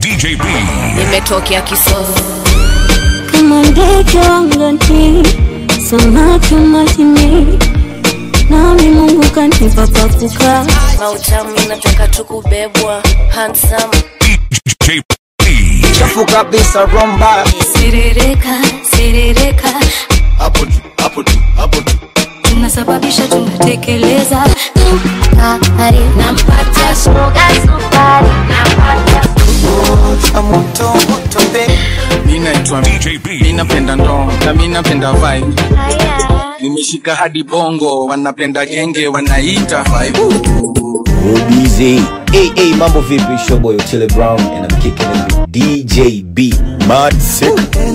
DJ B. nimetokea kisofu kama ndege wangani, samaki majini, nami Mungu kanipa pa kukaa. mautamu nataka tu kubebwa handsome DJ B. chafu kabisa romba Siririka, siririka, hapo tu hapo tu hapo tu tunasababisha tunatekeleza. Sukari, nampatia sukari, sukari, nampatia cha moto moto be mi naitwa DJ mi B. napenda ndoo na mi napenda vibe nimeshika hadi bongo wanapenda genge wanaita vibe OBZ. Hey, hey, mambo vipi? It's your boy Otile Brown and I'm kicking it with DJ B. Mad sick.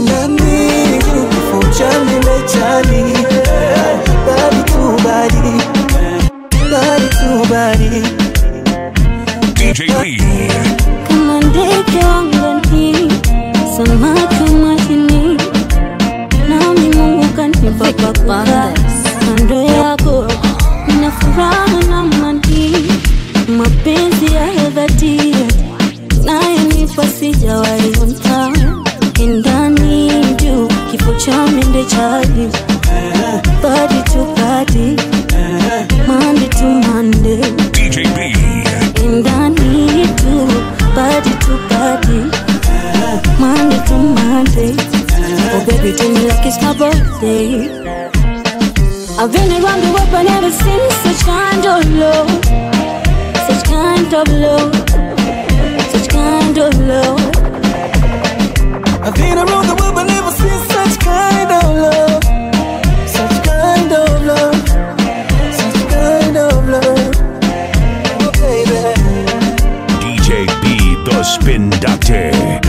DJ B. kama ndege wangani, samaki majini, nami Mungu kanipa pa kukaa. Kando yako nina furaha na amani, mapenzi ya dhati nayonipa sijawahi onta ndani juu kifo cha mende chali body to body Monday to Monday DJ B. ndani tu body to body Monday to Monday Oh baby tell me like it's my birthday I've been around the world but never seen such kind of love Such kind of love Such kind of love I've been around the world but never seen such kind of love such kind of love such kind of love oh baby DJ B. The Spin Doctor.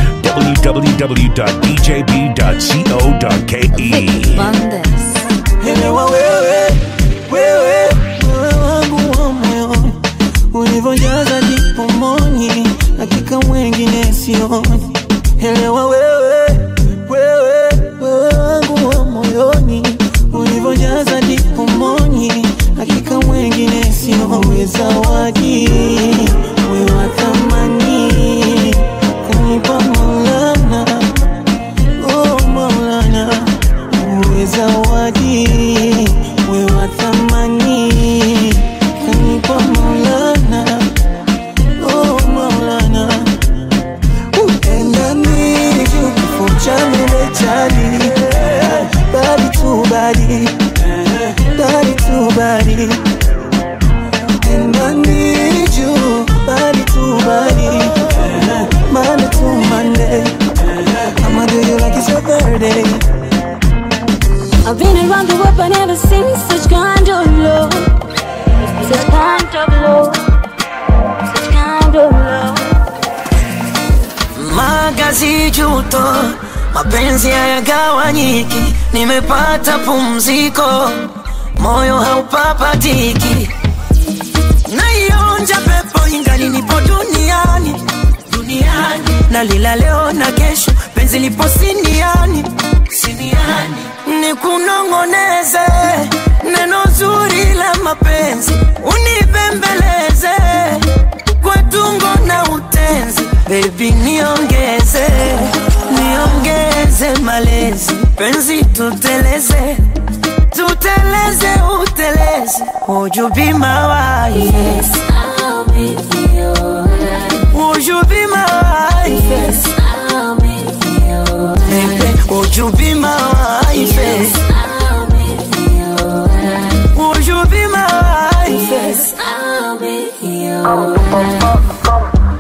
www.djb.co.ke. Elewa wewe, wewe, wewe wangu wa moyoni, ulivyojaza jipomoni, hakika mwengine sioni. Elewa wewe, wewe, wewe wangu wa moyoni, ulivyojaza jipomoni, hakika mwengine sioni. Zawadi wewe wa thamani, kanipa Maulana, oh Maulana uwe zawadi we wa thamani kanipa maulana oh maulana endani kifo cha mele chali badi tu badi badi tu badi endani juu badi tu badi Monday to Monday I'ma do you like it's your birthday I've been around the world but never seen such kind of love Such kind of love Such kind of love magazi juto, mapenzi hayagawanyiki, nimepata pumziko, moyo haupapatiki, naionja pepo ingali nipo duniani duniani, nalila leo na kesho, penzi lipo siniani siniani, nikunong'oneze neno zuri la mapenzi, unibembeleze kwa tungo na utenzi, baby niongeze, niongeze malezi, penzi tuteleze, tuteleze uteleze, would you be my wife? Yes, I'll make you alright Would you be my wife? Yes, I'll make you alright Baby, would you be my wife? Yes, I'll make you alright Would you be my wife? Yes, I'll make you alright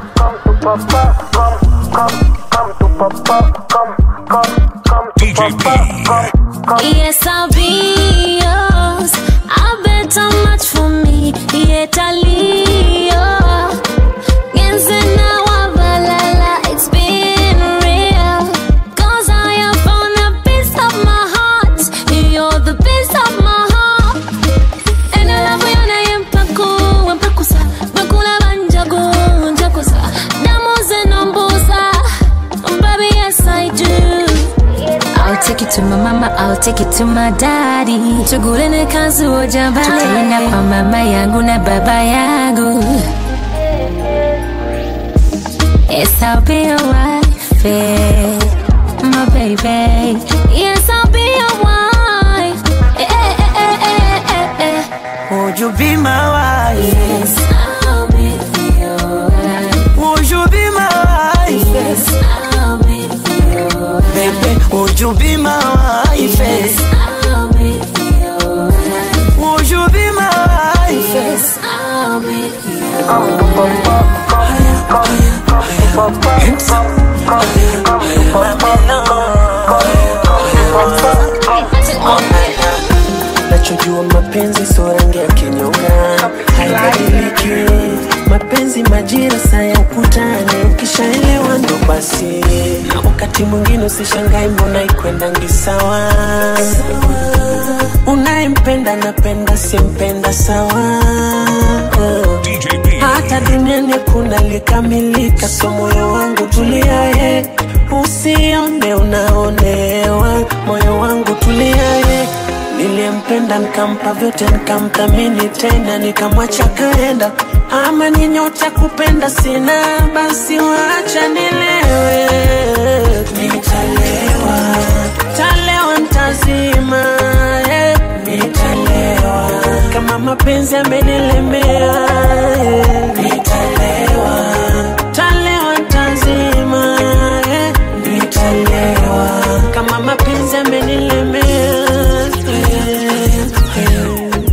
DJ B. Yes, I'll be yours. I bet how much for me. Yet I leave. Genze na wabalala, it's been real. 'Cause I have found a piece of my heart. You're the piece of my heart. And I love you na yempaku, wempakusa. Bakula banjago, njakusa. Damu zenombusa. Baby, yes I do. I'll take it to my mama, I'll take it to my daddy. Tugulene kazi ojabali. Tutaenda kwa mama yangu na baba yangu. Yes, I'll be your wife, eh, my baby. Yes, I'll be your wife. Eh, eh, eh, eh, eh, eh. Would you be my wife? Yes, I'll be your wife. Would you be my wife? Yes, I'll be your wife. Baby, would you be my wife? Yes, I'll be your wife. Would you be my wife? Yes, I'll be your Nachojua mapenzi sio rangi ya kinyonga, haibadiliki. Mapenzi majira saa ya ukutani, ukishaelewa ndo basi. Na wakati mwingine usishangai, mbona ikwendangi sawa. Unayempenda napenda, simpenda sawa. DJ B. hata duniani kuna likamilika, so moyo wangu tuliaye, usione unaonewa, moyo wangu tuliaye. Niliyempenda nikampa vyote, nikamthamini tena, nikamwacha kaenda. Ama ni nyota kupenda sina, basi wacha nilewe, nitalewa, talewa ntazima, eh, nitalewa kama mapenzi amenilemea, eh, nitalewa, talewa ntazima, eh, nitalewa kama mapenzi amenilemea, eh, eh.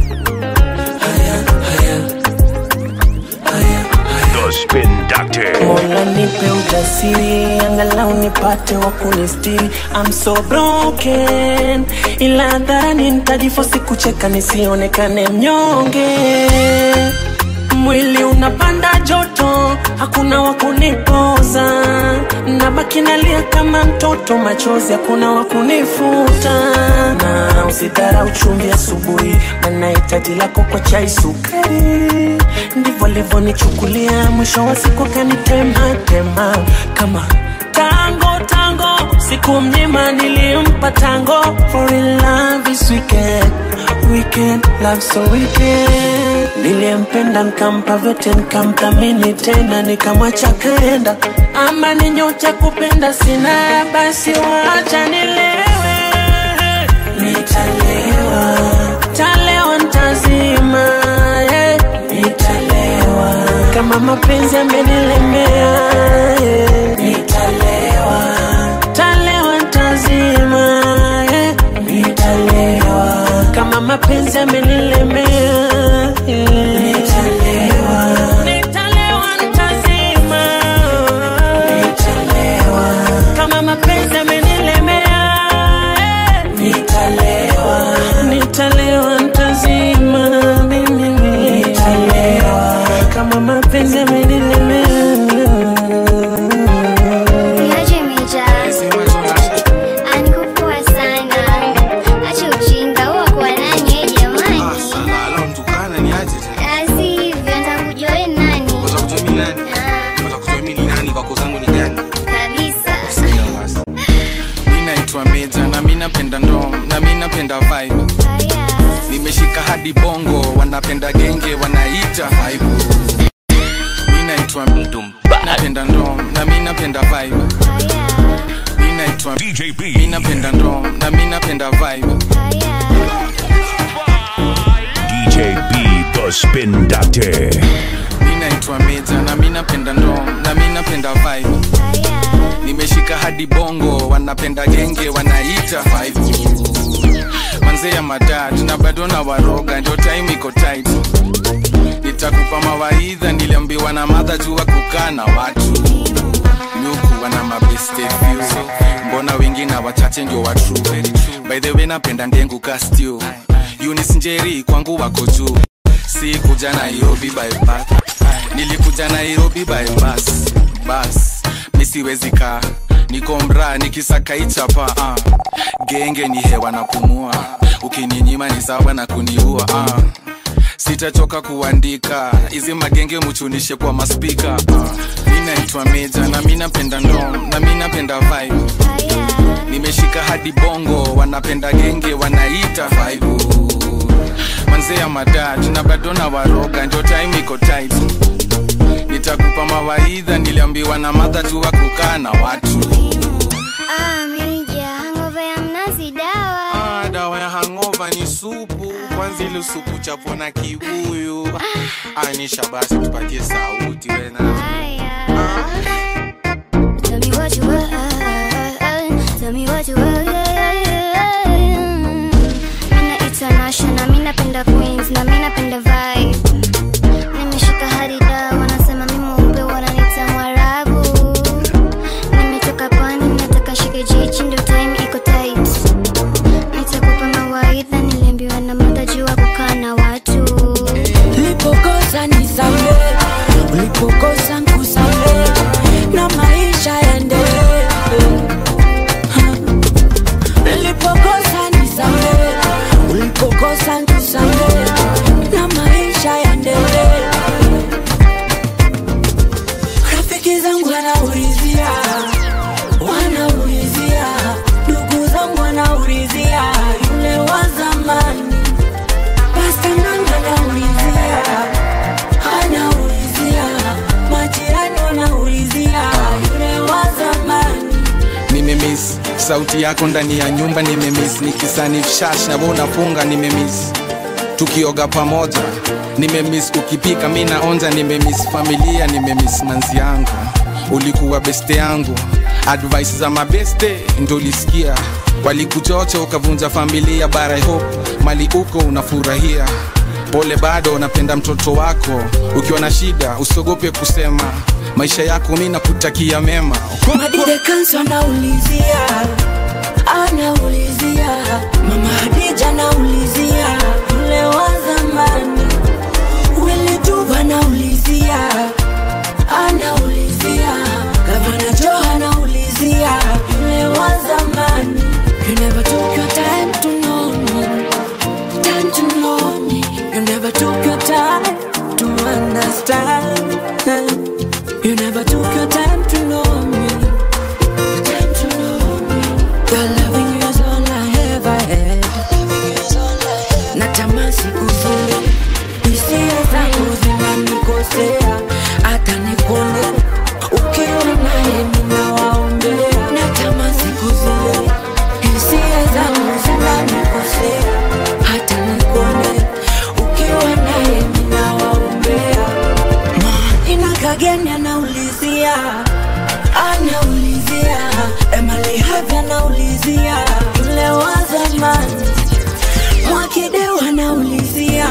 The Spin Doctor. Mola nipe ujasiri, angalau nipate wa kunistiri. I'm so broken, ila hadharani nitajifosi kucheka nisionekane mnyonge. Mwili unapanda joto, hakuna wa kunipoza, nabaki nalia kama mtoto, machozi hakuna wa kunifuta. Na usidharau chumvi asubuhi, maana hitaji lako kwa chai sukari. Ndivyo alivyonichukulia, mwisho wa siku kanitema tema kama tango tango, siku mzima nilimpa tango. For in love is weekend, weekend, love so weekend. Niliyempenda nikampa vyote, nikamthamini tena, nikamwacha kaenda. Ama ni nyota kupenda sina, basi wacha nilewe, nitalewa, talewa ntazima, eh, nitalewa kama mapenzi amenilemea, eh, nitalewa, talewa ntazima, eh, nitalewa kama mapenzi amenilemea, eh, nitalewa, nitalewa ntazima, nitalewa kama mapenzi amenilemea, eh, nitalewa, nitalewa ntazima, mimi nitalewa kama mapenzi amenilemea. Niache mijazi, anikupoa sana. Acha ujinga huo kwa nani eh, jamani? Asi hivyo nitakujua wewe ni nani? Ah, kabisa. mi naitwa meja na mi napenda ndom na mi napenda vibe Haya. nimeshika hadi bongo wanapenda genge wanaita vibe mi naitwa napenda ndom na mi napenda vibe mi naitwa DJ mi B. napenda ndom na mi napenda vibe DJ B. The Spin Doctor. mi naitwa meja na mi napenda ndom na mi napenda vibe nimeshika hadi bongo wanapenda genge wanaita vibe manze ya madad na bado na waroga ndio time iko tight nitakupa mawaidha niliambiwa na madha jua kukaa na watu nyuku wana mabeste few mbona wengi na wachache ndio wa true by the way napenda ndengu kastio Eunice njeri kwangu wako juu si kuja nairobi by bus nilikuja nairobi by bus bus misiwezi kaa niko mraa nikisaka ichapa uh. genge ni hewa na pumua ukininyima ni sawa na kuniua uh. sitachoka kuandika hizi magenge muchunishe kwa maspika uh. mi naitwa meja na mi napenda ndom na mi napenda vibe nimeshika hadi bongo wanapenda genge wanaita vibe manze ya madad na bado na waroga ndio time iko tight nitakupa mawaidha niliambiwa na madha tu wa kukaa na watu Ah, mija, hangover ya mnazi dawa. ah, dawa ya hangova ni supu kwanza ile supu chapo na kibuyu anisha basi tupatie sauti wena Haya. Tell me what you want. Tell me what you want. Mina international, mi napenda queens na mi napenda vibe. Nimeshika hadi dawa, wanasema mi mweupe, wananiita Mwarabu. Nimetoka pwani, nataka shike jiji, ndio time iko tight. Nitakupa mawaidha, niliambiwa na mada juu ya kukaa na watu. ulipokosa nisamehe, ulipokosa nkusamehe, na maisha yaendelee. Ulipokosa nisamehe, ulipokosa nkusamehe, na maisha yaendelee. Rafiki zangu wanaulizia, wanaulizia, ndugu zangu wanaulizia, yule wa zamani Pasta Nanga anaulizia, anaulizia, majirani wanaulizia, yule wa zamani. nimemis sauti yako ndani ya nyumba nimemis nikisanifshash na wewe unafunga nimemis tukioga pamoja nimemis ukipika mi naonja nimemis familia nimemis manzi yangu ulikuwa beste yangu advice za mabeste ndo ulisikia walikuchocha ukavunja familia bara I hope mali uko unafurahia pole bado unapenda mtoto wako ukiwa na shida usiogope kusema maisha yako mi nakutakia mema Madide Kanso anaulizia, anaulizia, mama Hadija anaulizia, yule wa zamani. Willy Tuva anaulizia, anaulizia, Gavana Joe anaulizia, yule wa zamani. You never took your time to know me, time to know me. You never took your time to understand. You never took your time to know me. Time to know me. Your loving you is all I ever had. Natamani siku zile hisia zangu zinanikosea, hata nikone ukiwa naye ninawaombea. Natamani siku zile hisia zangu zinanikosea, hata nikone ukiwa naye ninawaombea inakageni anaulizia anaulizia emali havi anaulizia yule wa zamani mwakideu anaulizia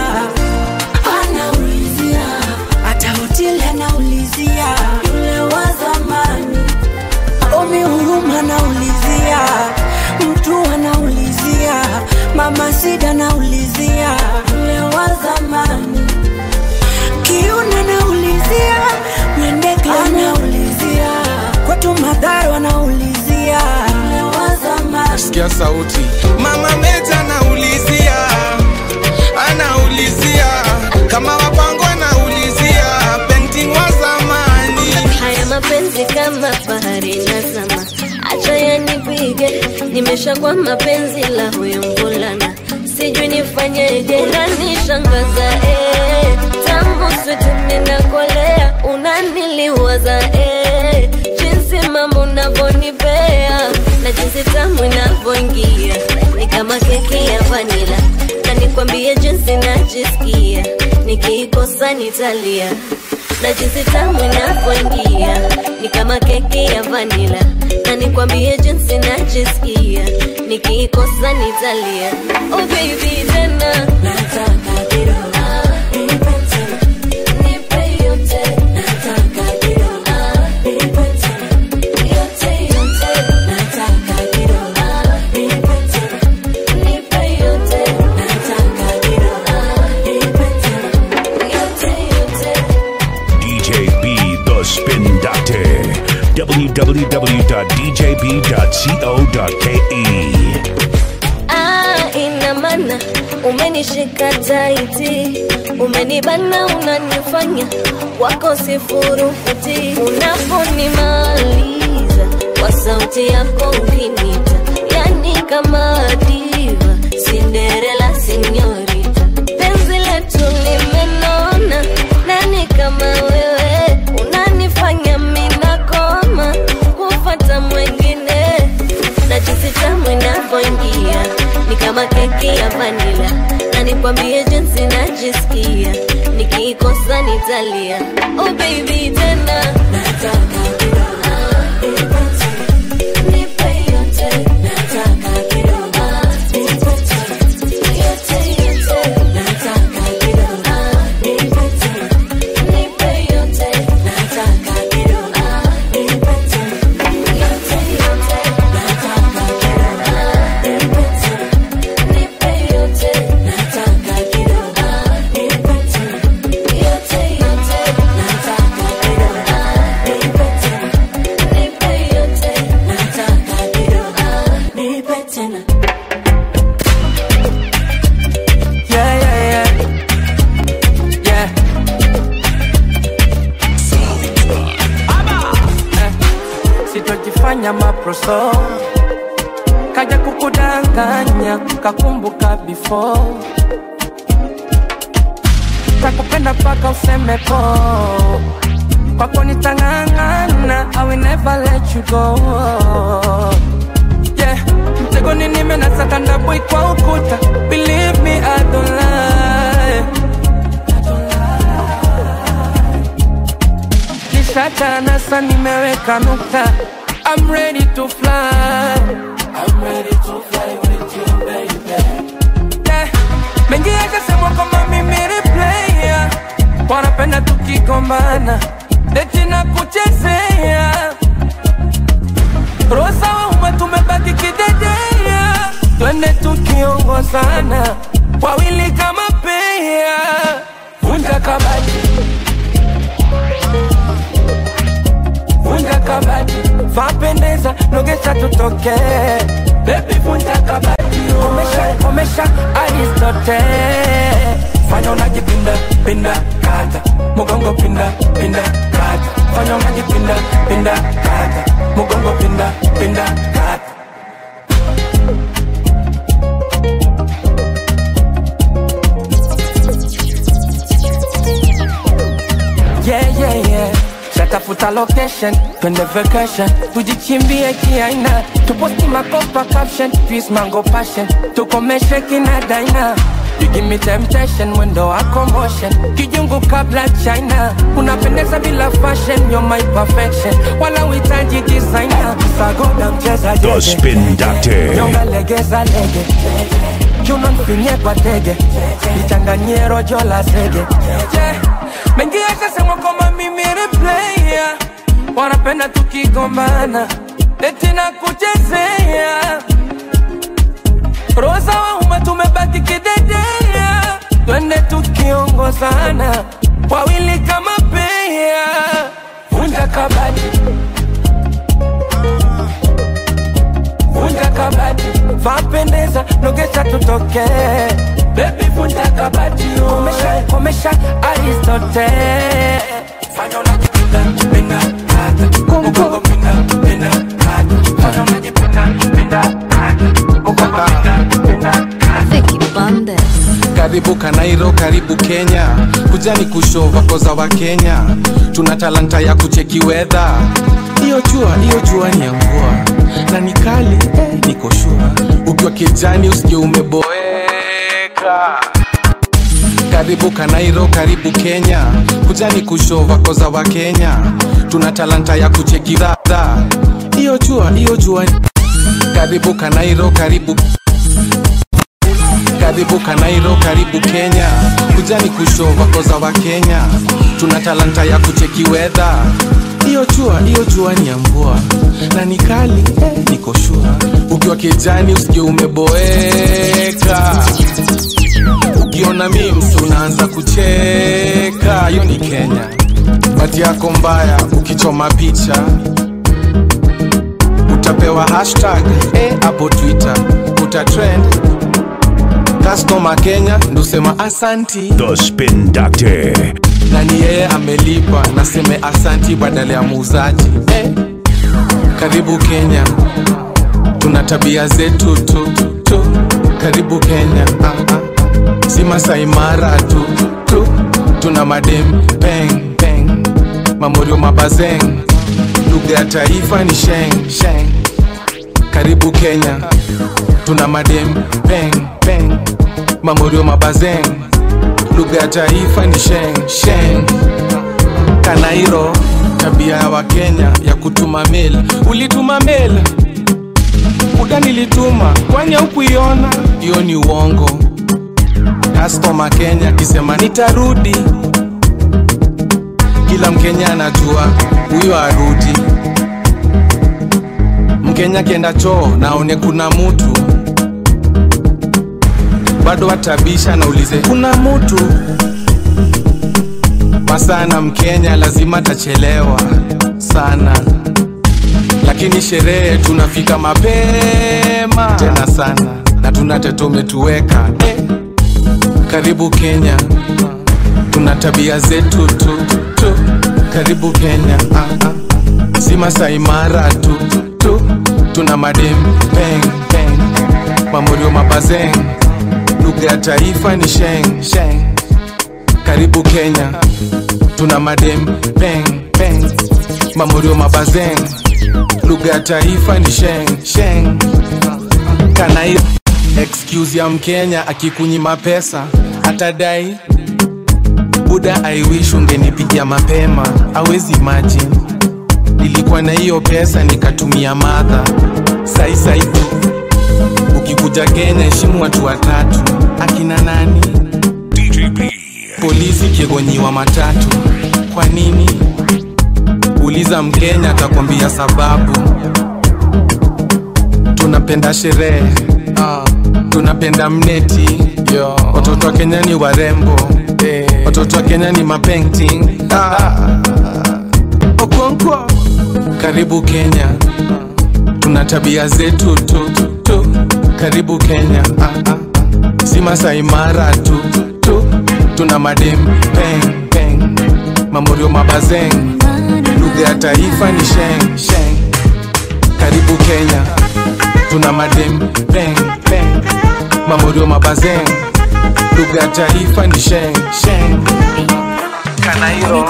anaulizia hata hoteli anaulizia yule wa zamani omi huruma anaulizia mtu anaulizia mama sida anaulizia yule wa zamani Kiuna naulizia, Mwendekla anaulizia, kwetu Madharo anaulizia, yule wa zamani. sikia sauti mama meja anaulizia anaulizia kama wapango anaulizia painting wa zamani haya mapenzi kama bahari nazama, acha yanipige, nimeshakuwa mapenzi la huyo mvulana, sijui nifanyeje, unanishangaza eh, tangu situ ninakolea, unaniliwaza eh, jinsi mambo unavyonipea na jinsi tamu inavyoingia ni kama keki ya vanila, na nikwambie jinsi najisikia nikiikosa nitalia na jinsi tamu inavyoingia ni kama keki ya vanila, na nikwambie jinsi najisikia nikiikosa nitalia. Oh baby tena Nataka kidogo, nipe tena, nipe yote, nataka kidogo, nipe tena, yote yote, nataka kidogo, nipe tena, nipe yote, nataka kidogo, nipe tena. yote yote. DJ B The Spin Doctor. www.djb.co.ke. Ah, ina maana umenishika taiti, umenibana, unanifanya wako sifurukuti, unaponimaliza kwa sauti yako ukinita, yani kama diva, Cinderella sinyorita, penzi letu limenona, nani kama wewe nitalia oh baby tena Nipe yote. Yote, yote. Nipe yote. Nipe yote. Yote, yote. Nipe yote. Yeah, yeah, yeah. Yeah. Eh, sitojifanya maproso kaja kukudanganya kakumbuka before takupenda paka useme po kwako nitang'ang'ana I will never let you go yeah. mtegoni nimenasaka ndaboi kwa ukuta believe me I don't lie nishachana sa nimeweka nukta I'm ready to fly I'm ready to fly with you baby yeah. mengi yakasemwa kama mimi ni player wanapenda tukigombana eti na kuchezea rosa waume tumebaki kidedea twende tukiongozana wawili kama pea vunja kabati vunja kabati vapendeza nogesha tutoke bebi vunja kabati komesha komesha aristote fanya unajipinda pinda kata mugongo pinda pinda kata fanya unajipinda pinda kata mugongo pinda pinda kata yeah, yeah, yeah. Shatafuta location, twende vacation, tujichimbie kiaina, tuposti makopa caption, peace mango passion, tukomeshe kina daina. You give me temptation, mwendo wako motion, kijungu kabla China, unapendeza bila fashion, you're my perfection, wala uhitaji designer, sagoda mcheza The jeje. Spin Doctor. Nyonga legeza lege Kiuno mfinye kwa tege Nichanganyie rojo la zege yeah. Mengi yakasemwa kwamba mimi ni player Wanapenda tukigombana Eti na kuchezea Rosa wauma tumebaki kidedea Twende tukiongozana Wawili kama pea Vunja kabati vunja kabati vapendeza nogesha tutoke bebi vunja kabati komesha komesha aristote fanya unajipinda pinda kata mugongo pinda pinda kata fanya unajipinda pinda kata mugongo pinda pinda kata karibu kanairo karibu kenya kujani kushova koza wa kenya tuna talanta ya kucheki wedha hiyo jua hiyo jua ni ya mvua na ni kali eh, niko shua ukiwa kijani usikie umeboeka karibu kanairo karibu kenya kujani kushova koza wa kenya tuna talanta ya kucheki dhadha hiyo jua hiyo jua karibu kanairo karibu karibu kanairo karibu kenya kujani kushova koza wa kenya tuna talanta ya kucheki wedha hiyo jua hiyo jua ni ya mvua na ni kali eh, niko shua ukiwa kijani usikie umeboeka ukiona mims unaanza kucheka hiyo ni kenya bati yako mbaya ukichoma picha utapewa hashtag eh, hapo twitter utatrend customer kenya ndusema asanti The Spin Doctor. na ni yeye amelipa naseme asanti badala ya muuzaji eh. karibu kenya tuna tabia zetu tu, tu. karibu kenya ah, ah. si masaimara tu, tu tuna madem peng peng mamorio mabazeng lugha ya taifa ni sheng sheng karibu kenya tuna madem peng peng mamorio mabazeng lugha ya taifa ni sheng sheng kanairo tabia ya wakenya ya kutuma mail ulituma mail muda nilituma kwani haukuiona hiyo ni uongo kastoma kenya akisema nitarudi kila mkenya anajua huyo arudi mkenya akienda choo naone kuna mutu bado atabisha naulize kuna mutu masana mkenya lazima tachelewa sana lakini sherehe tunafika mapema tena sana na tuna tete umetuweka eh. karibu kenya tuna tabia zetu tu, tu. karibu kenya ah, ah. si masaimara tu, tu tuna madem peng peng mamorio mabazeng lugha ya taifa ni sheng sheng karibu kenya tuna madem peng peng mamorio mabazeng lugha ya taifa ni sheng sheng kanai excuse ya mkenya akikunyima pesa atadai buda i wish ungenipigia mapema awezi imagine nilikuwa na hiyo pesa nikatumia madha saisai tu ukikuja kenya heshimu watu watatu akina nani polisi kiegonyiwa matatu kwa nini uliza mkenya atakwambia sababu tunapenda sherehe uh, tunapenda mneti Yo. watoto wa kenya ni warembo eh. watoto wa kenya ni mapainting ah. okonkwo karibu kenya tuna tabia zetu tu, tu. karibu kenya ah, ah. si masaimara tu, tu tuna madem peng peng mamorio mabazeng lugha ya taifa ni sheng sheng karibu kenya tuna madem peng peng mamorio mabazeng lugha ya taifa ni sheng sheng kanairo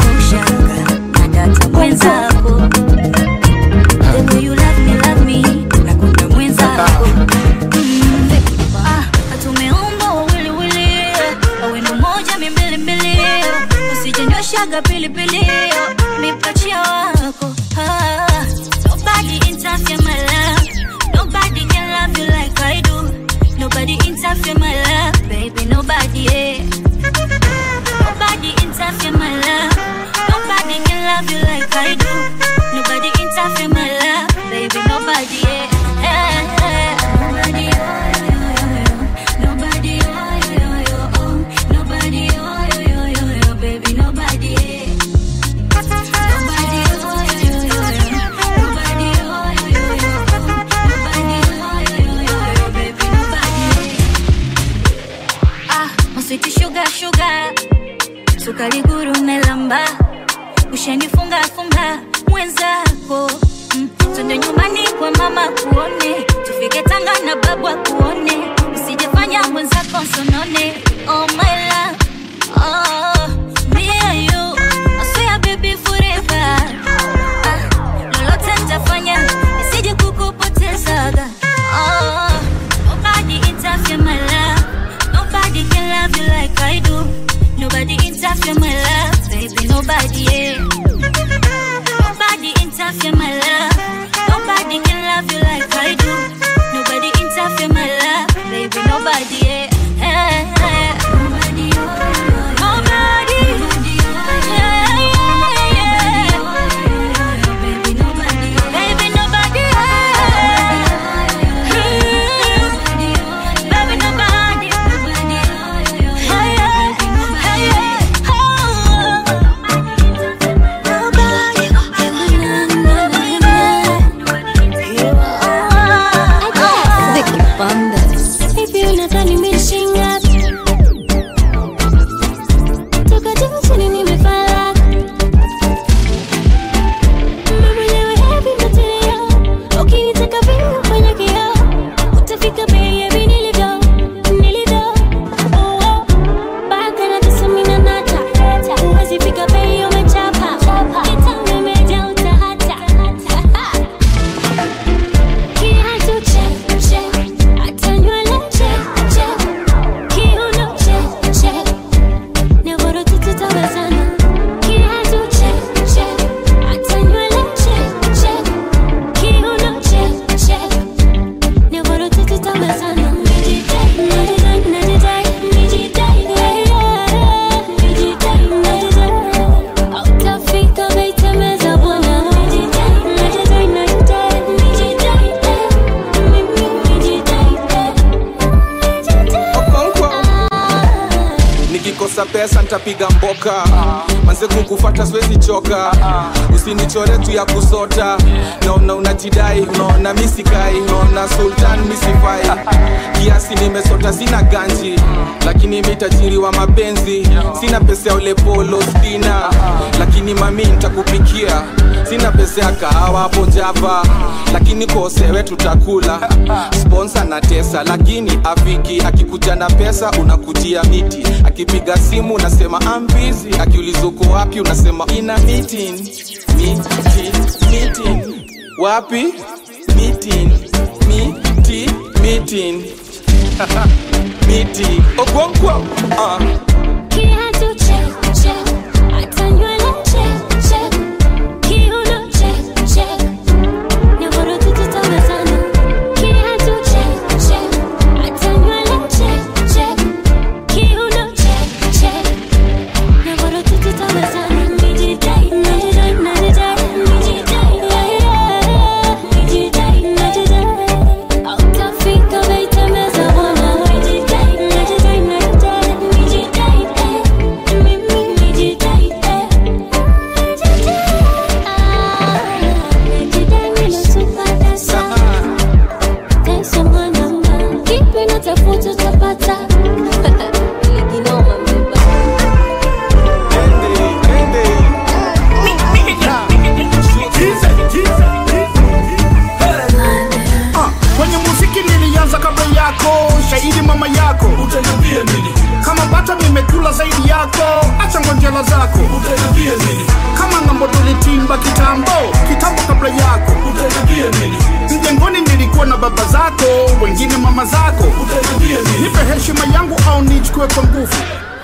mwenzako the way you love me love me nakunda mwenzako Mm, ah, tumeumbwa wawili wili awendo moja mimbili mbili usijenyoshaga pilipili mipachia wako ah, nobody interfere my love nobody can love you like I do nobody interfere my love baby nobody yeah. Nobody interfere my love. Nobody can love you like I do. Nobody interfere my love, baby. Nobody, yeah. Eh, eh. Nobody, oh, yo, yo, yo. Nobody, oh, yo, yo, yo, oh. Nobody, oh, yo, yo, yo, yo, baby. Nobody, yeah. Nobody, oh, yo, yo, yo, yo. Nobody, oh, yo, yo, yo, oh. Nobody, oh, yo, yo, yo, yo, baby. Nobody, yeah. Ah, mswiti sugar sugar sukari guru melamba ushanifunga funga mwenzako mm. twende nyumbani kwa mama kuone tufike tanga na babu akuone usijefanya mwenzako nsonone oh my love oh me and you I swear baby forever ah, lolote nitafanya isije kukupotezaga oh nobody interfere my love nobody can love you like I do Nobody interfere my love, baby. Nobody, yeah. Nobody interfere my love. Nobody can love you like I do. Nobody interfere my love, baby. Nobody, yeah. Eh, eh. Nobody, oh, oh, oh. pesa ntapiga mboka manze kukufata siwezi choka usinichore tu ya kusota naona unajidai unaona misikai unaona sultan misifai kiasi nimesota sina ganji lakini mitajiri wa mapenzi sina pesa ya ule polo stina lakini mami ntakupikia sina pesa ya kahawa hapo java lakini kosewe tutakula sponsa na tesa lakini afiki akikuja na pesa unakujia miti akipiga simu unasema ambizi akiuliza uko wapi unasema ina meeting miti meeting wapi meeting miti meeting miti ogonkwo uh. Kiatu check, check. Hata nywele check, check. Kiuno check, check. Nyororo tu tutawezana. Kiatu check, check. Hata nywele check, check. Kiuno check, check. Nyororo tu tutawezana. Nijidai, najidai, najidai, nijidai, yeah, yeah. Nijidai, najidai. Hautafika baitemeza bwana. Nijidai, najidai, najidai, nijidai, eh. Mimi nijidai, eh. Nijidai, ninatupata sana. Tesa mwanaume. Kipi natafuta utapata. Likinoma mbeba. Ah, kwenye muziki nilianza kabla yako shahidi mama yako utaniambia nini kama bata nimekula zaidi yako acha ngonjela zako utaniambia nini kama ngambo tulitimba kitambo kitambo kabla yako utaniambia nini mjengoni nilikuwa na baba zako wengine mama zako utaniambia nini nipe heshima yangu au nichukue kwa nguvu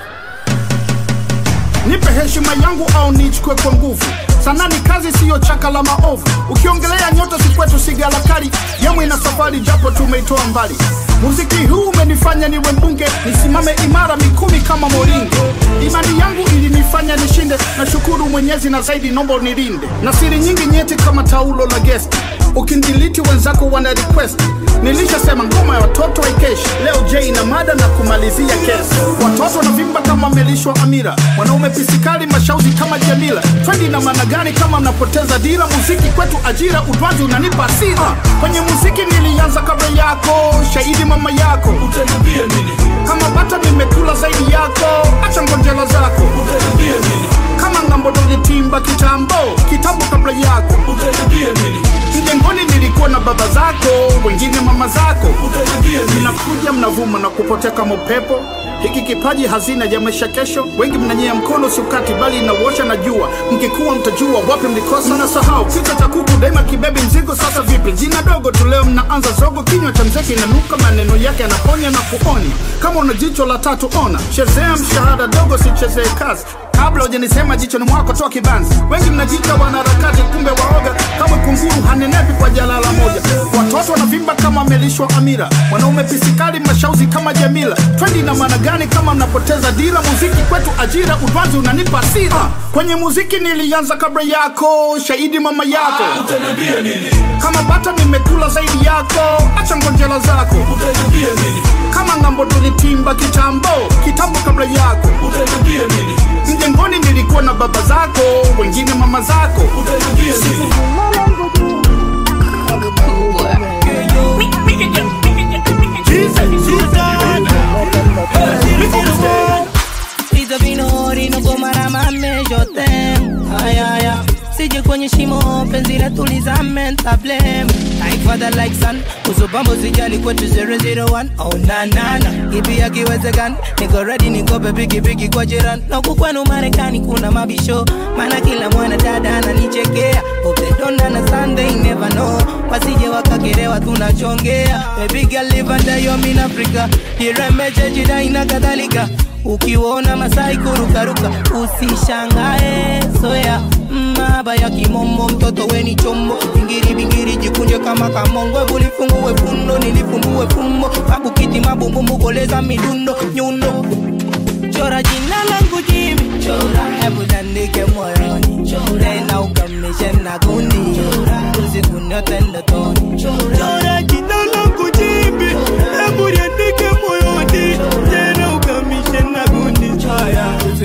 nipe heshima yangu au nichukue kwa nguvu sana ni kazi siyo chaka la maovu ukiongelea nyota si kwetu sigalakari yamwe na safari japo tumeitoa mbali muziki huu umenifanya niwe mbunge nisimame imara mikumi kama moringe imani yangu ilinifanya nishinde na shukuru mwenyezi na zaidi nombo nilinde na siri nyingi nyeti kama taulo la gesti ukindiliti wenzako wana request nilishasema ngoma ya watoto haikeshi leo j na mada na kumalizia kesi watoto wanavimba kama melishwa amira wanaume pisikali mashauzi kama jamila twendi na maana gani kama mnapoteza dira muziki kwetu ajira utwazi unanipa asira kwenye muziki nilianza kabla yako shahidi mama yako utaniambia nini kama bata nimekula zaidi yako acha ngonjela zako utaniambia nini kama ngambo tulitimba kitambo kitambo kabla yako utaniambia nini mjengoni nilikuwa na baba zako wengine mama zako utaniambia nini mnakuja mnavuma na kupotea kama upepo hiki kipaji hazina ya maisha kesho wengi mnanyea mkono siukati bali inauosha na jua mkikuwa mtajua wapi mlikosa na sahau kichwa cha kuku daima kibebi mzigo sasa vipi jina dogo tu leo mnaanza zogo kinywa cha mzee kinanuka maneno yake yanaponya na kuonya kama una jicho la tatu ona chezea mshahara dogo sichezee kazi kabla hujanisema jichoni mwako toa kibanzi wengi mnajiita wanaharakati kumbe waoga kama kunguru hanenepi kwa jalala moja watoto wanavimba kama melishwa amira wanaume pisikali mashauzi kama jamila twendi na maana gani kama mnapoteza dira muziki kwetu ajira udwanzi unanipa asira kwenye muziki nilianza kabla yako shahidi mama yako utaniambia nini kama bata nimekula zaidi yako acha ngonjela zako utaniambia nini kama ngambo tulitimba kitambo kitambo kabla yako utaniambia nini mjengoni nilikuwa na baba zako wengine mama zako utaniambia nini Pizza vinori no gomara mame yote Aya aya Sije kwenye shimo penzi letu lizame ntablem Like father like son Usubambo sijali kwetu 001 Oh na na na Ipi yakiwezekana Niko ready niko pepiki piki kwa jiran Na huku kwenu Marekani kuna mabisho Maana kila mwana dada ananichekea Hope they don't understand they never know Wasije wakakerewa tunachongea Baby girl live under your mean Africa Iremeche jidai na kadhalika ukiona masai kurukaruka usishangae soya maba ya kimombo mtoto weni chombo bingiri bingiri jikunje kama kamongo Ebu lifungue fundo nilifumbue fumbo babu kiti mabumbumbu koleza midundo nyundo chora jina langu jimi chora hebu tandike moyoni tena ukamishe na kundi usiku nyote ndotoni chora jina langu jimi hebu liandike moyoni tena ukamishe na kundi haya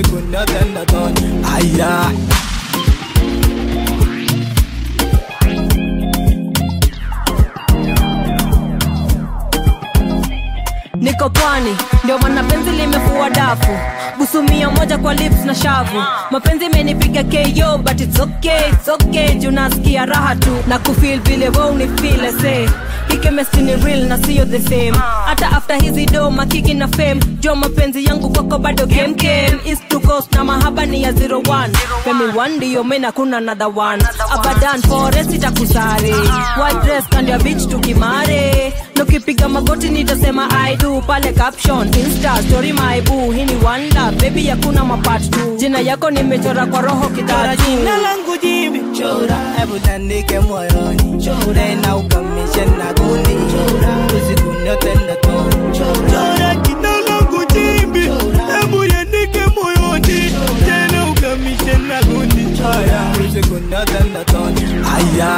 niko pwani ndio maana penzi limefua dafu busumia moja kwa lips na shavu mapenzi imenipiga ko but it's okay, it's okay juu nasikia raha tu na kufil vile we unifile se hikemesti ni real na siyo the same hata after hizi do makiki na fame jo mapenzi yangu kwako bado kemkem east to coast na mahaba ni ya 01 femi one ndiyo mena kuna another one abadan forest itakusare white dress kando ya beach tukimare nukipiga magoti nitasema i do pale caption insta story my boo hii ni one love baby hakuna mapart tu jina yako nimechora kwa roho Chora kitatu jina langu jibi chora hebu tandike moyoni chora na ukamishe na gundi chora usiku nyote ndotoni chora jina langu jibi hebu yandike moyoni tena ukamishe na gundi chora usiku nyote ndotoni aya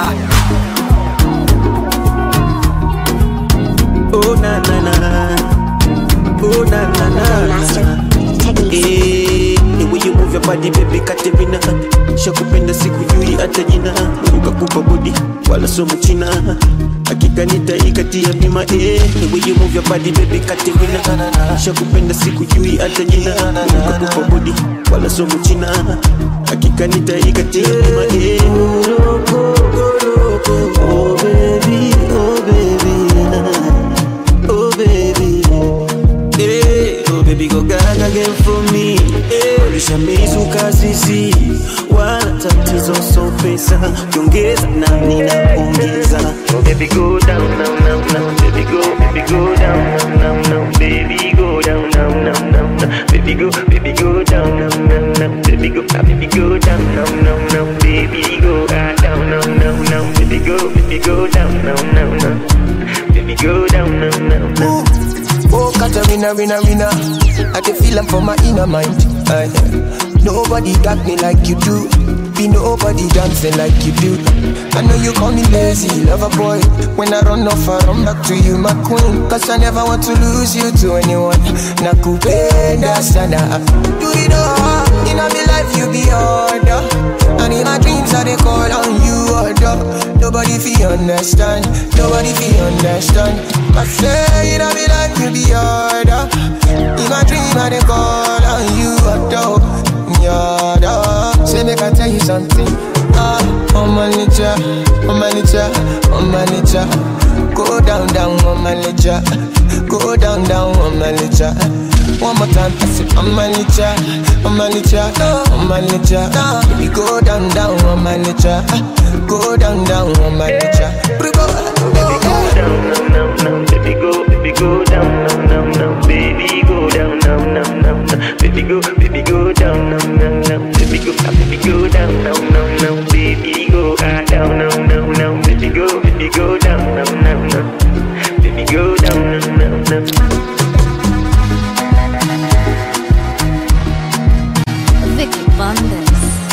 Oh na na na, oh na na na. Eh, the way you move your body baby Katerina, shakupenda sikujui hata jina, ukakupa body wala somo china, hakika nitaikatia bima. Eh, the way you move your body baby Katerina, shakupenda sikujui hata jina, ukakupa body wala somo china, hakika nitaikatia bima. Eh, oh baby, oh baby. Oh baby, hey, oh baby, go gaga again for me. Hey, ulishamizuka sisi, wala tatizo so pesa, ukiongeza na ninaongeza. Oh baby, go down, down, down, down, baby go, baby go down, down, down, down, baby go down, down, down, down, down, baby go, baby go down, down, down, down, baby go, ah, baby go down, down, down, down, baby go, ah, down, down, down, down, baby go, baby go down, down, down, down, baby go down, down, down, down. Oh, Katarina, winner, winner. I can feel them for my inner mind. Aye. nobody got me like you do. Be nobody dancing like you do. I know you call me lazy, lover boy. When I run off, I run back to you, my queen. Cause I never want to lose you to anyone. Nakupenda sana. Do it all. In my life, you be order. And in my dreams, I they call on you, order. Nobody feel understand. Nobody feel understand. I say, in my life, you be order. In my dream, I they call on you, order. Yada. Say, make I tell you something. Ah, oh my nature, oh my nature, oh my nature. Go down, down, oh my nature. Go down, down, oh my nature. One more time, I say, oh my nature, oh my nature, oh my nature. Baby, go down, down, oh my nature. Go down, down, oh my nature. Baby, go down, down, down, down, baby go, baby go down, down, down, down, baby go down, down, down, down, down, baby go, baby go down, down, down, down, baby go, ah, baby go down, down, down, down, baby go, ah, down, down, down, down, baby go, baby go down, down, down, down, baby go down, down, down, down. Vicky Bandes.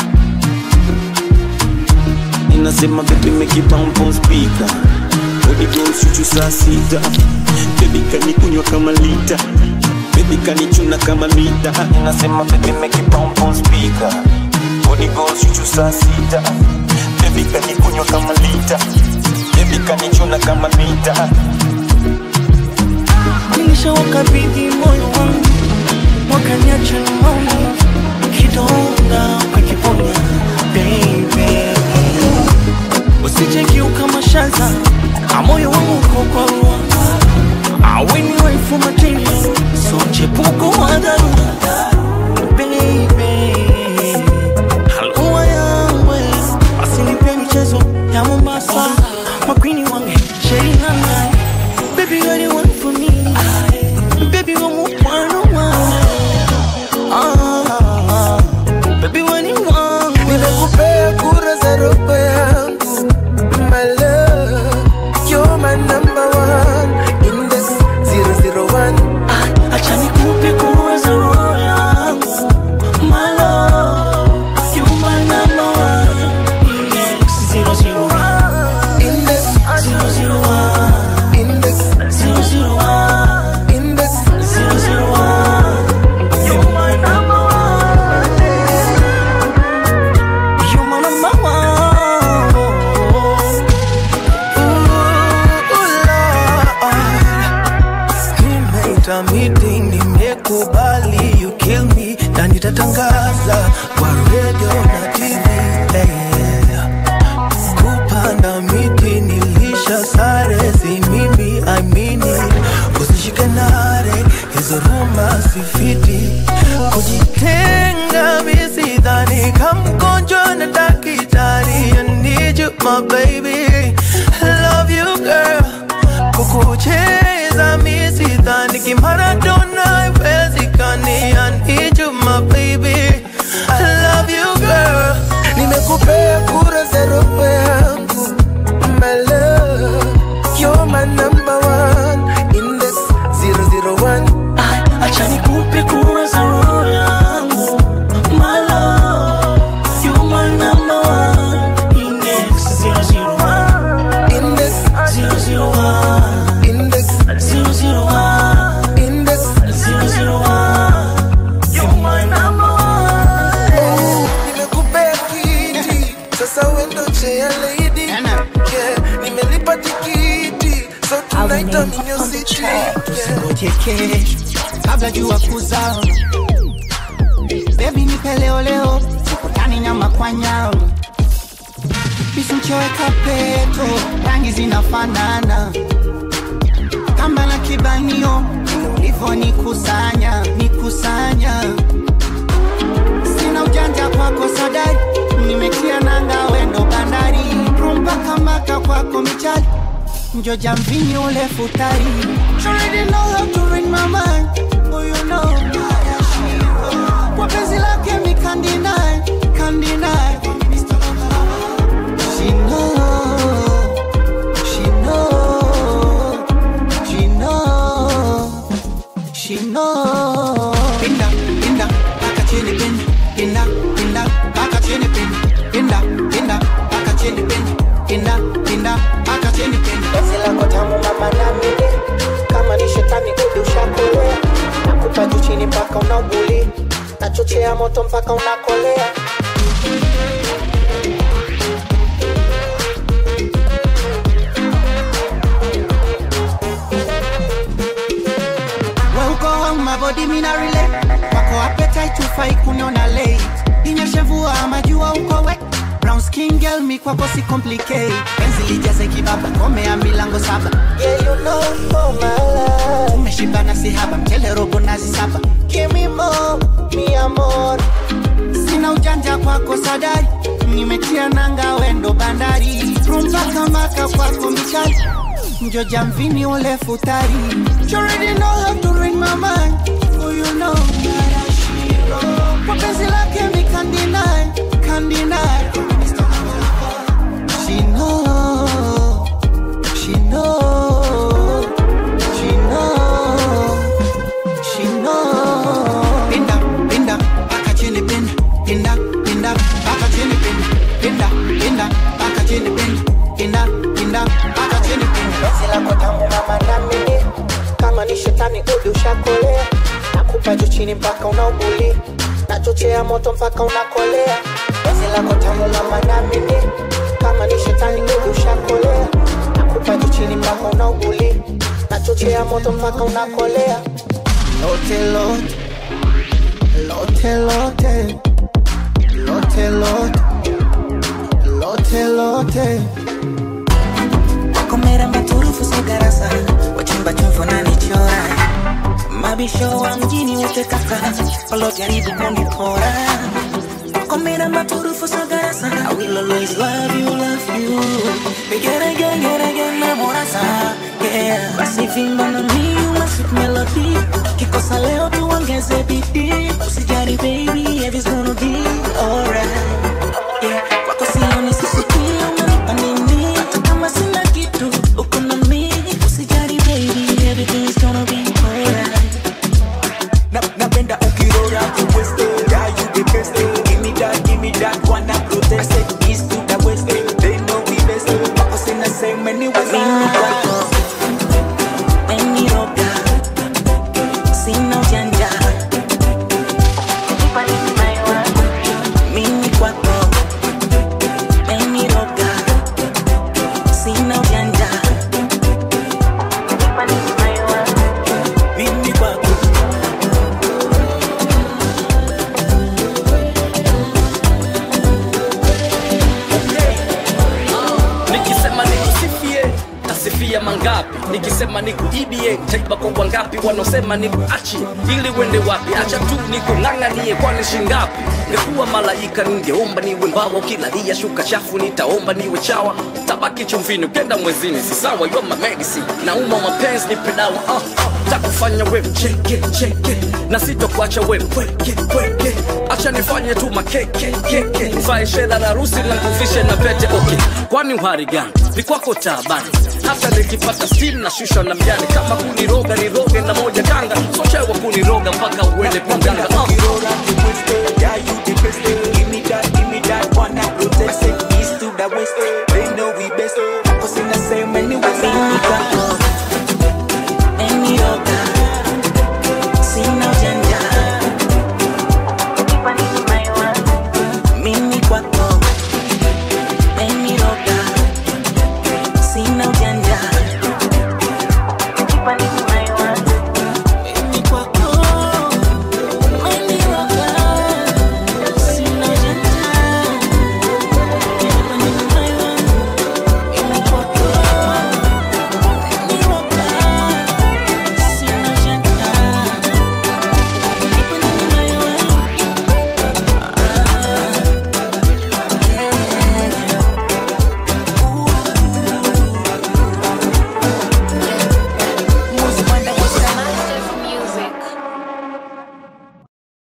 Inasema baby make it bounce on speaker Body girls chuchu saa sita Baby kanikunywa kama lita Baby kanichuna kama mita Inasema baby make it bounce on speaker Body girls chuchu saa sita Baby kanikunywa kama lita Baby kanichuna kama mita nilishawakabidhi moyo wangu wakaniacha na maumivu kidonda ukakiponya baby usijekiuka mashaza amoyo wangu uko kwa rua aweni waifu material so chepuko wa dharura baby halua yangwe asinipe michezo ya mombasa makwini wange sherinanga baby you're the one for me baby you're one on one ah, baby when you want Nimekupea kura za roho yangu My love You're my number one In this 001 acha nikupe kura za roho yangu my love you my number one Index zero zero one Index zero zero one Index zero zero one Index zero zero kupanda miti nimekubali you kill me na nitatangaza kwa radio na tv hey. kupanda miti nilisha sare si mimi amini usishike nare hizo ruma sifiti kujitenga misidhani kamgonjwa na dakitari I need you my baby love you girl kukucheza misidhani kimaradona iwezekani I need you my baby love you girl nimekupea kura za roho yangu my love you're my number one index 001 acha nikupe kura za roho yangu my love you my number one index 001 index 001 index 001 index 001 you my number one nimekupea kiti sasa wendo chea lady yeah, nimelipa tikiti so tonight I'm in your city yeah. Ngoje kesho kabla jua kuzama, bebi nipe leo leo, sikutani nyama kwa nyama, bisimchoweka peto, rangi zinafanana kamba na kibanio, ulivyo nikusanya nikusanya, sina ujanja kwako sadari, nimetia nanga wendo bandari, rumpaka maka kwako michali njoja mvinyo ule futari You already know how to read my mind Oh you know Kwa penzi lake mi can't deny Can't deny She know She know She know She know Pinda, pinda, paka chini pinda Pinda, pinda, paka chini pinda Pinda, pinda, paka chini pinda Pinda, pinda, paka chini pinda Penzi lako tamu mama na mimi kama ni shetani udi ushakolea nakupa juu chini mpaka unauguli nachochea moto mpaka unakolea We uko home my body mina relate Wako appetite ufai kuniona late Inyeshe mvua majua uko wet Brown skin girl mi kwako si complicate Penzi lijaze kibaba komea milango saba Yeah you know oh my love Tumeshibana si haba mchele robo nazi saba Give me more, mi amor Sina ujanja kwako sadari Nimetia nanga wendo bandari Rumpaka maka kwako michali Njoja mvini ule futari You already know how to read my mind Oh you know that I should know Kwa penzi lake mi can't deny Can't deny She know She know She know She know Pinda, pinda, paka chini pinda Pinda, pinda, paka chini pinda Pinda, pinda, paka chini pinda Pinda, pinda, paka chini pinda Penzi lako tamu mama na mimi kama ni shetani udi ushakolea nakupa juu chini mpaka unauguli nachochea moto mpaka unakolea Penzi lako tamu mama na mimi kama ni shetani udi ushakolea nakupa juu chini mpaka unauguli nachochea moto mpaka unakolea Lote, lote Lote, lote Lote, lote Lote, lote komera maturufu sogarasa wachimba chumvo na nichora mabisho wa mjini wote kaka walojaribu kunipora komera maturufu sogarasa I will always love you, love you Get again, get again, na morasa Yeah, basi vimba na mi uma sweet melody Kikosa leo tuongeze bidii Usijali baby, everything's gonna be alright Yeah, kwako sioni sisikie unanipa nini Hata kama sina kitu, uko na mi Usijali baby, everything's gonna be alright Na- napenda ukirora kuweste yeah you the best give me that give me that one I protest it east to the west they know we best wako sina same anyways Mimi kwako Umeniroga Sina ujanja Mimi kwako Umeniroga Sina ujanja Mimi kwako nitawalipia mangapi nikisema nikuibie taiba kwa wangapi wanaosema nikuachi ili wende wapi acha tu nikung'ang'anie kwani shingapi ngekuwa malaika ningeomba niwe mbawa ukilalia shuka chafu nitaomba niwe chawa tabaki chumvini ukenda mwezini si sawa yo medicine nauma mapenzi nipe dawa uh, uh, takufanya we mcheke cheke na sitokuacha we pweke pweke acha nifanye tu makeke keke mfae shedha na rusi na kufishe na pete okay kwani uhari gani ni kwako taabani hata nikipata still na shusha na mjani kama kuniroga niroge na moja kanga sochewa kuniroga mpaka uende panganga uh. Yeah, you the best. Give me that, give me that one. I protest it. East to the west. They know we best. Cause in the same many ways.